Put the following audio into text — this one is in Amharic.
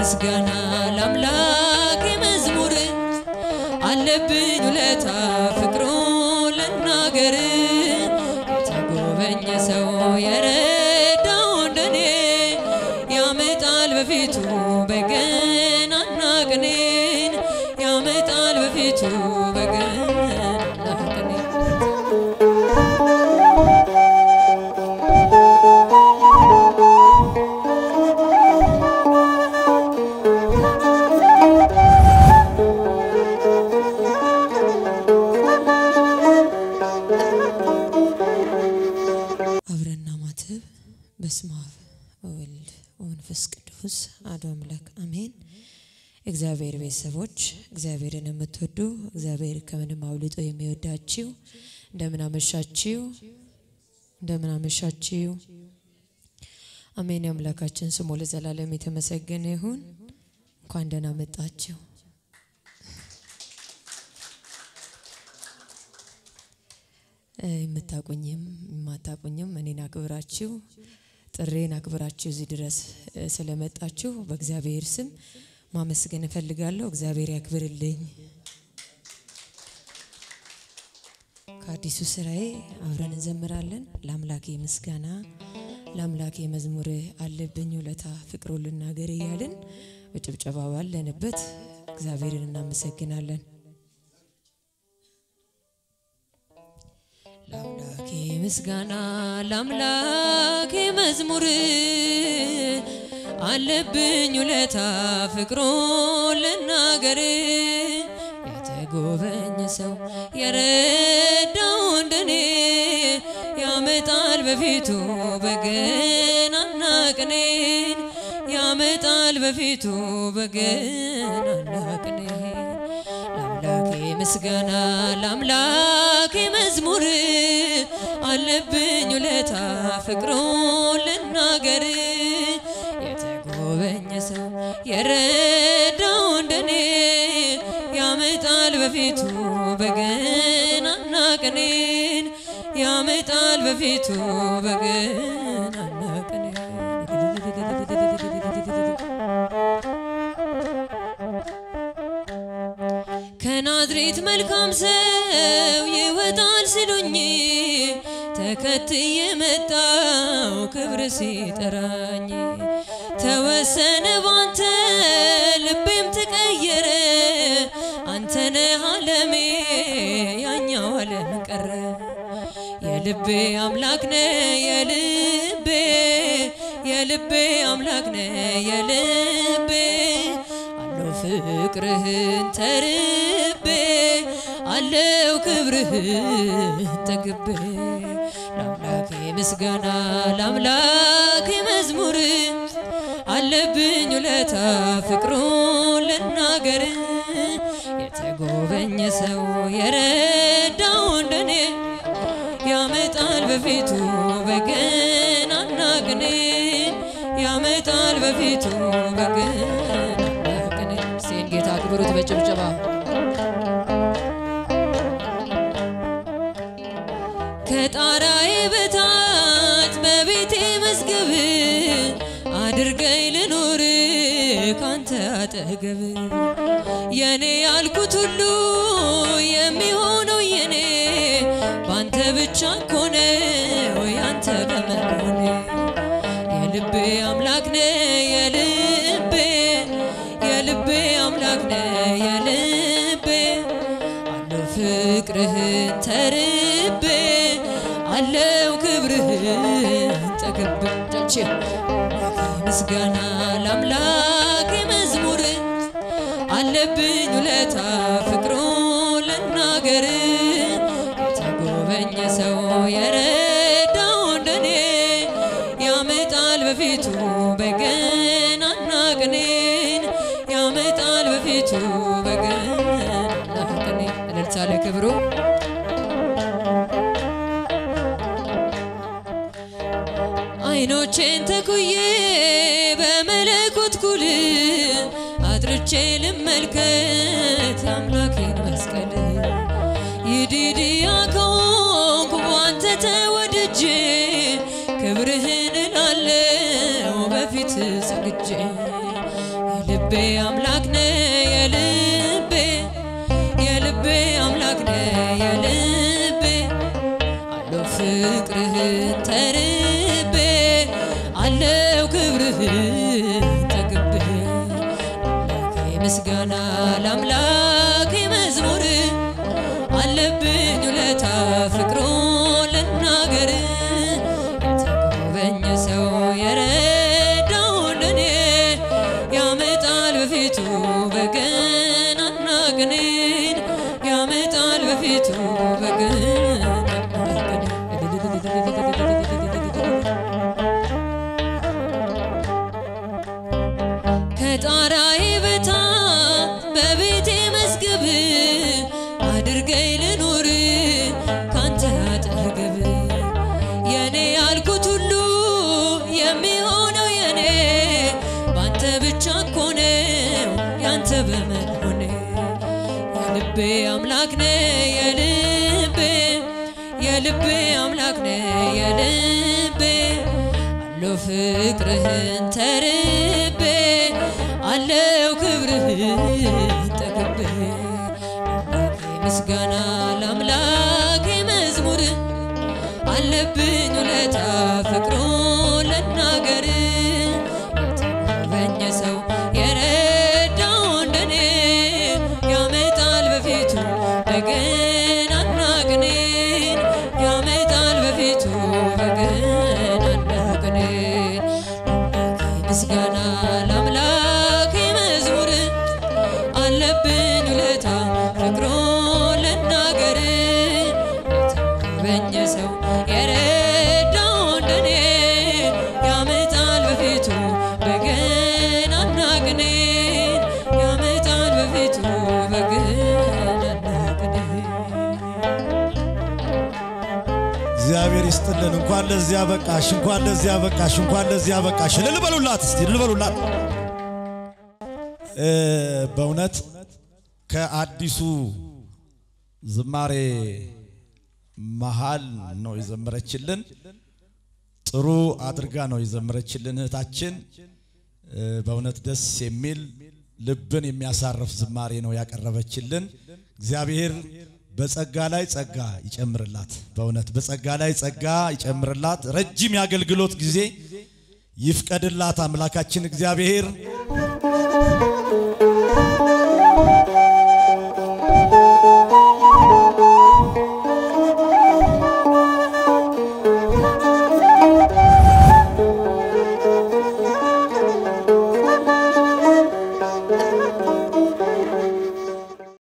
ምስጋና ለአምላክ መዝሙር አለብኝ ውለታ ፍቅሩ ልናገር የተጎበኘ ሰው የረዳው እንደኔ ያመጣል በፊቱ በገናና ቅኔን ያመጣል በፊቱ በገናና ቅኔን አብረና ማተብ በስመ አብ ወወልድ ወመንፈስ ቅዱስ አሐዱ አምላክ አሜን። እግዚአብሔር ቤተሰቦች እግዚአብሔርን የምትወዱ እግዚአብሔር ከምንም አብልጦ የሚወዳችው እንደምን አመሻችው? እንደምን አመሻችው? አሜን። የአምላካችን ስሙ ለዘላለም የተመሰገነ ይሁን። እንኳን ደህና መጣችሁ። የምታቁኝም የማታቁኝም እኔን አክብራችሁ ጥሬን አክብራችሁ እዚህ ድረስ እ ስለመጣችሁ በእግዚአብሔር ስም ማመስገን እፈልጋለሁ። እግዚአብሔር ያክብርልኝ። ከአዲሱ ስራዬ አብረን እንዘምራለን። ለአምላኬ ምስጋና ለአምላኬ መዝሙር አለብኝ ውለታ ፍቅሩ ልናገር እያልን በጭብጨባ ባለንበት እግዚአብሔርን እናመሰግናለን። ለአምላኬ ምስጋና ለአምላኬ መዝሙር አለብኝ ውለታ ፍቅሩ ልናገር የተጎበኘ ሰው የረዳው እንደኔ ያመጣል በፊቱ በገናና ቅኔን ያመጣል በፊቱ በገናና ቅኔን ለአምላኬ ምስጋና ለአምላኬ መዝሙር አለብኝ ውለታ ፍቅሩ ልናገር የተጎበኘ ሰው የረዳው እንደኔ ያመጣል በፊቱ በገናና ቅኔን ያመጣል በፊቱ በገናና ቅኔን ከናዝሬት መልካም ሰው ይወጣል ሲሉኝ ተከትዬ መጣው ክብር ሲጠራኝ ተወሰነ ባንተ ልቤም ተቀየረ አንተነ አለሜ ያኛው አለም ቀረ የልቤ አምላክ ነ የልቤ የልቤ አምላክ ነ የልቤ አለው ፍቅርህን ተርቤ አለው ክብርህን ጠግቤ ለአምላኬ ምስጋና ለአምላኬ መዝሙር አለብኝ ውለታ ፍቅሩ ልናገር የተጎበኘ ሰው የረዳው እንደኔ ያመጣል በፊቱ በገናና ቅኔን ያመጣል በፊቱ በገናና ቅኔን ሴን ጌታ ክብሩት በጭብጨባ ከጣራዬ በታች በቤቴ መዝገብ አድርገኝ ልኑር ካንተ አጠገብ የኔ ያልኩት ሁሉ የሚሆነው የኔ ባንተ ብቻ ኮነው ያንተ በመሆኔ የልቤ አምላክ ነ የልቤ የልቤ አምላክ ነ የልቤ አለው ፍቅርህን ተርቤ አለው ክብርህን ጠግቤ ጨቼ ምስጋና ለአምላክ መዝሙር አለብኝ ውለታ ፍቅሩ ልናገር የተጎበኘ ሰው የረዳው እንደኔ ያመጣል በፊቱ በገናና ቅኔን ያመጣል በፊቱ በገናና ቅኔን እልልታ ለክብሩ አይኖቼን ተኩዬ በመለኮት ኩል አጥርቼ ልመልከት አምላኬን መስቀል ይዲድያ ከሆንኩ ባንተ ተወድጄ ክብርህን እላለው በፊት ሰግጄ የልቤ አምላክ ነ የልቤ የልቤ አምላክ ነ የልቤ አለው ፍቅርህን ተርቤ አለው ክብርህን ተግቤ አምላኬ ምስጋና ለአምላኬ መዝሙር አለብኝ ውለታ ፍቅሮ ልናገር የተጎበኘ ሰው የረዳው ለኔ ያመጣል በፊቱ በገናና ቅኔን ያመጣል በፊቱ በገናና ቅኔን ከጣራዬ በታች በቤቴ መዝገብ አድርገኝ ልኑር ካንተ አጠገብ የኔ ያልኩት ሁሉ የሚሆነው የኔ ባንተ ብቻ እኮ ነው ያንተ በመሆኔ የልቤ አምላክ ነ የልቤ የልቤ አምላክ ነ የልቤ አለው ፍቅርህን ተርቤ አለው ክብርህን ጠግቤ አምላኬ ምስጋና ለአምላኬ መዝሙር አለብኝ ውለታ ፍቅሮ ልናገር የተጎበኘ ሰው የረዳው እንደኔ ያመጣል በፊቱ በገናና ቅኔን ያመጣል በፊቱ በገናና ቅኔን አምላኬ ምስጋና ለአምላኬ መዝሙር አለብኝ ውለታ ፍቅሮ ልናገር የተጎበኘ ሰው የረዳው እንደኔ ያመጣል በፊቱ በገናና ቅኔን ያመጣል በፊቱ በገናና ቅኔን እግዚአብሔር ይስጥልን። እንኳን ለዚያ በቃሽ፣ እንኳን ለዚያ በቃሽ፣ እንኳን ለዚያ በቃሽ። እልል በሉላት እስቲ እልል በሉላት። እ በእውነት ከአዲሱ ዝማሬ መሃል ነው የዘመረችልን። ጥሩ አድርጋ ነው የዘመረችልን እህታችን። እ በእውነት ደስ የሚል ልብን የሚያሳርፍ ዝማሬ ነው ያቀረበችልን። እግዚአብሔር በጸጋ ላይ ጸጋ ይጨምርላት። በእውነት በጸጋ ላይ ጸጋ ይጨምርላት። ረጅም የአገልግሎት ጊዜ ይፍቀድላት አምላካችን እግዚአብሔር።